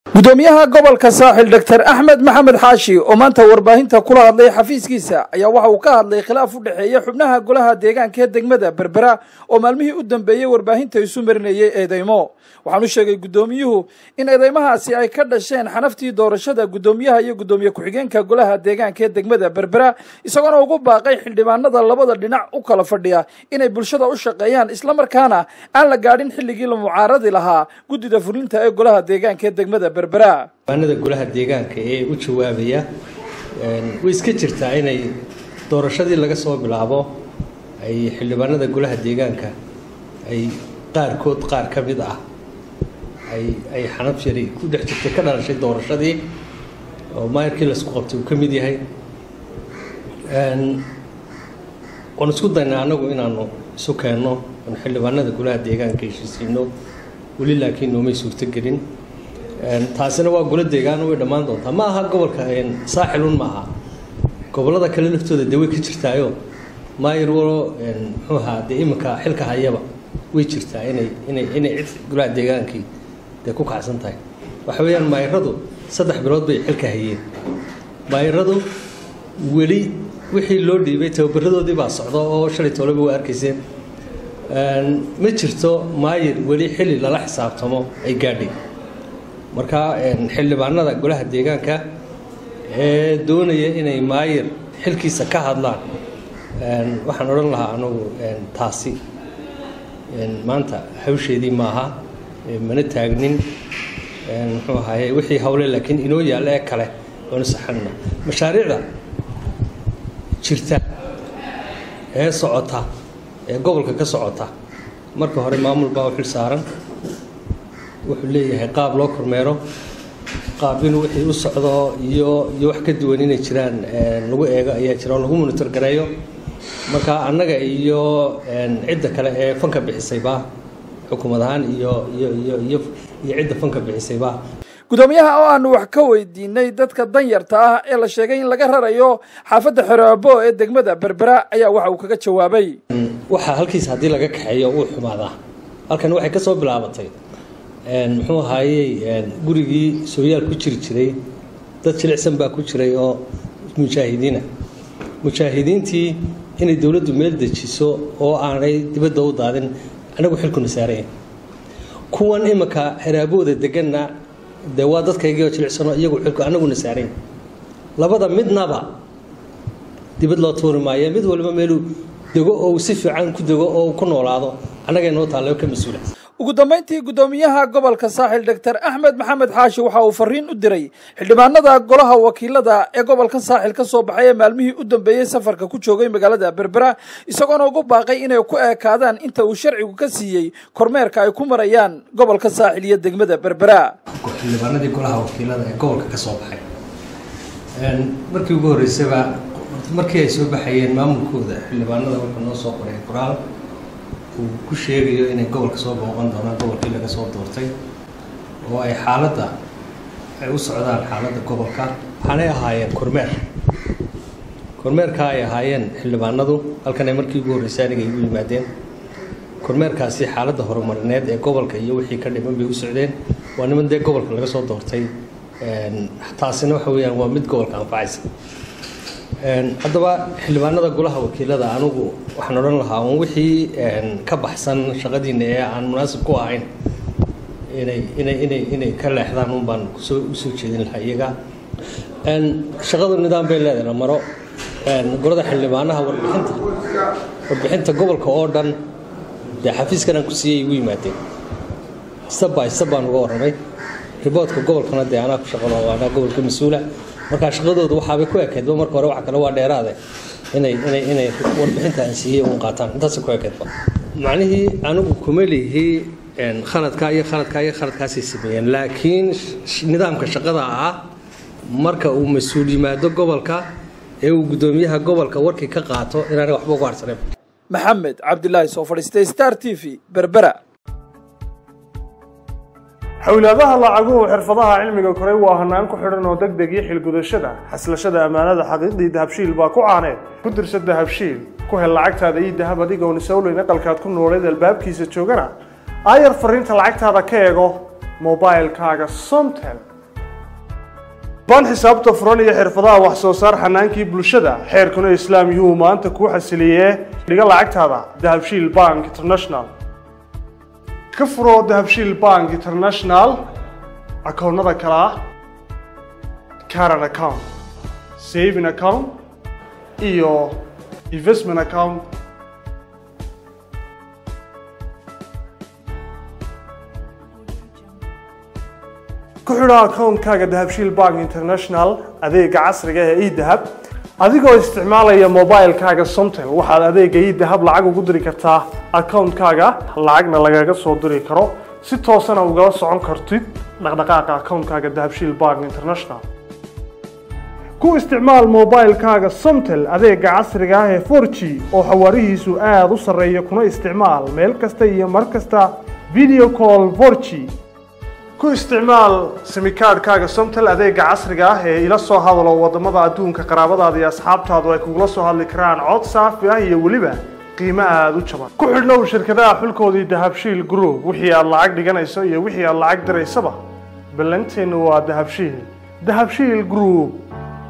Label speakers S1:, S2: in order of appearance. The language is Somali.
S1: gudoomiyaha gobolka saaxil doctor axmed maxamed xaashi oo maanta warbaahinta kula hadlay xafiiskiisa ayaa waxa uu ka hadlay khilaaf u dhexeeya xubnaha golaha deegaanka ee degmada berbera oo maalmihii u dambeeyey warbaahinta isu marinayay eedeymo waxaan u sheegay guddoomiyuhu in eedeymahaasi ay ka dhasheen xanaftii doorashada guddoomiyaha iyo guddoomiye ku-xigeenka golaha deegaanka ee degmada berbera isagoona ugu baaqay xildhibaanada labada dhinac u kala fadhiya inay bulshada u shaqeeyaan islamarkaana aan la gaadhin xilligii la mucaaradi lahaa guddida fulinta ee golaha deegaanka ee degmada berbera
S2: xildhibaanada golaha deegaanka ee u jawaabaya way iska jirtaa inay doorashadii laga soo bilaabo ay xildhibaanada golaha deegaanka ay qaarkood qaar ka mid ah ay ay xanaf yari ku dhex jirtay ka dhalashay doorashadii oo maayarkii laisku qabtay uu ka mid yahay waan isku daynaa annagu inaanu isu keenno oon xildhibaanada golaha deegaanka heshiisiino weli laakiin noomay suurtogelin taasina waa golo deegaan way dhammaan doontaa ma aha gobolka saaxilun ma aha gobollada kale laftooda dee way ka jirtaayo maayar walo muxuu ahaa dee iminka xilka hayaba way jirtaa inay inay inay cid golaha deegaankii dee ku kacsan tahay waxa weeyaan maayaradu saddex bilood bay xilka hayeen maayaradu weli wixii loo dhiibay tababaradoodii baa socda oo shalay tooleba waa arkayseen ma jirto maayir weli xilli lala xisaabtamo ay gaadhay marka xildhibaanada golaha deegaanka ee doonaya inay maayir xilkiisa ka hadlaan waxaan odhan lahaa anugu taasi maanta hawsheedii maaha mana taagnin muxuu ahaye wixii hawle laakiin inoo yaalla ee kale waanu saxanna mashaariicda jirta ee socota ee gobolka ka socota marka hore maamul baa u xil saaran wuxuu leeyahay qaab loo kormeero qaab inuu wixii u socdo iyo iyo wax ka duwan inay jiraan lagu eego ayaa jira oo lagu monitor gareeyo marka annaga iyo cidda kale ee fanka bixisayba xukuumad ahaan iyo iyo iyo iyo iyo cidda fanka bixisayba
S1: gudoomiyaha oo aanu wax ka weydiinay dadka danyarta ah ee la sheegay in laga rarayo xaafadda xeroabo ee degmada berbera ayaa waxa uu kaga jawaabay
S2: waxaa halkiisa haddii laga kaxeeyo uu xumaadaa halkan waxay ka soo bilaabatay muxuu ahaayey gurigii sooyaal ku jiri jiray dad jilicsan baa ku jiray oo mujaahidiina mujaahidiintii inay dowladdu meel dejiso oo aanay dibadda u daadin anagu xilkuna saaraya kuwan iminka xeraabooda deganna dee waa dadkaygiioo jilicsanoo iyagu xilku anaguna saarayn labada midnaba dibad loo tuuri maayo mid waliba meeluu dego oo si fiican ku dego oo ku noolaado annagay noo taalla ka mas-uula
S1: ugu dambayntii guddoomiyaha gobolka saaxil doctor axmed maxamed xaashi waxa uu fariin u diray xildhibaanada golaha wakiilada ee gobolka saaxil ka soo baxay ee maalmihii u dambeeyey safarka ku joogay magaalada berbera isagoona ugu baaqay inay ku eekaadaan inta uu sharcigu ka siiyey kormeerka ay ku marayaan gobolka saaxil iyo degmada berbera
S2: xildhibaanadii golaha wakiilada ee gobolka ka soo baxay markii ugu horreysaba markii ay soo baxayeen maamulkooda xildhibaanada wuxuu noo soo qoray qoraal uu ku sheegayo inay gobolka soo booqan doonaan gobolkii laga soo doortay oo ay xaaladda ay u socdaan xaaladda gobolka waxaanay ahaayeen kormeer kormeerkaa ay ahaayeen xildhibaanadu halkan ay markii ugu horreysay aniga igu yimaadeen kormeerkaasi xaaladda horumarineed ee gobolka iyo wixii ka dhiman bay u socdeen waa niman dee gobolka laga soo doortay taasina waxa weeyaan waa mid gobolka anfacaysa haddaba xildhibaanada golaha wakiilada anigu waxaan odhan lahaa un wixii ka baxsan shaqadiina ee aan munaasib ku ahayn inay inay inay inay ka leexdaan un baan kusoo usoo jeedin lahaa iyaga shaqadu nidaam bay leedahay la maro golada xildhibaanaha warbixinta warbixinta gobolka oo dhan dee xafiiskan aan ku siiyey igu yimaadeen step by step baan uga warramay riboodka gobolkana dee anaa ku shaqalo anaa gobolka mas-uula markaa shaqadooda waxaabay ku ekeedba marka hore waxa kale waa dheeraade inay inay inay warbixinta aan siiyey uun qaataan intaasay ku ekeedba macnihii anigu kuma lihi khaladkaa iyo khaladkaa iyo khaladkaasay sameeyeen laakiin nidaamka shaqada ah marka uu mas-uul yimaado gobolka ee uu guddoomiyaha gobolka warkii ka qaato inaanay waxba ugu harsaneyn
S1: maxamed cabdilaahi soo fadhiistay star t v berbera
S3: xowlaadaha lacaguhu xirfadaha cilmiga koray waa hanaan ku xidhan oo deg deg iyo xilgudashada xaslashada ammaanada xaqiiqdii dahabshiil baa ku caaneed ku dirsa dahabshiil ku hel lacagtaada iyo dahab adigoon isowleyn aqalkaad ku nooleed albaabkiisa joogana aayar fariinta lacagtaada ka eego mobilkaaga somtel baan xisaabta furan iyo xirfadaha wax soo saar xanaankii bulshada xeerkuna islaam yuu maanta kuu xasiliyee dhiga lacagtaada dahabshiil bank international ka furo dahabshiil bank international akoonnada kale ah caran account saving account iyo investment account ku xidho akoonkaaga dahabshiil bank international adeega casriga ee edahab adigoo isticmaalaya mobilekaaga somtel waxaad adeega edahab lacag ugu diri kartaa akoonkaaga lacagna lagaga soo diri karo si toosana ugala socon kartid dhaqdhaqaaqa akoonkaaga dahabshiil bank international ku isticmaal mobilekaaga somtel adeega casriga ah ee 4g oo xawaarihiisu aada u sarreeya kuna isticmaal meel kasta iyo mar kasta video call 4g ku isticmaal simikaadhkaaga somtel adeega casriga ah ee ila soo hadalo wadamada adduunka qaraabadaada iyo asxaabtaadu ay kugula soo hadli karaan cod saafi ah iyo weliba qiimo aada u jaban ku xidhnow shirkadaha xulkoodii dahabshiil group wixii aad lacag dhiganayso iyo wixii aad lacag diraysaba ballanteennu waa dahabshiil dahabshiil group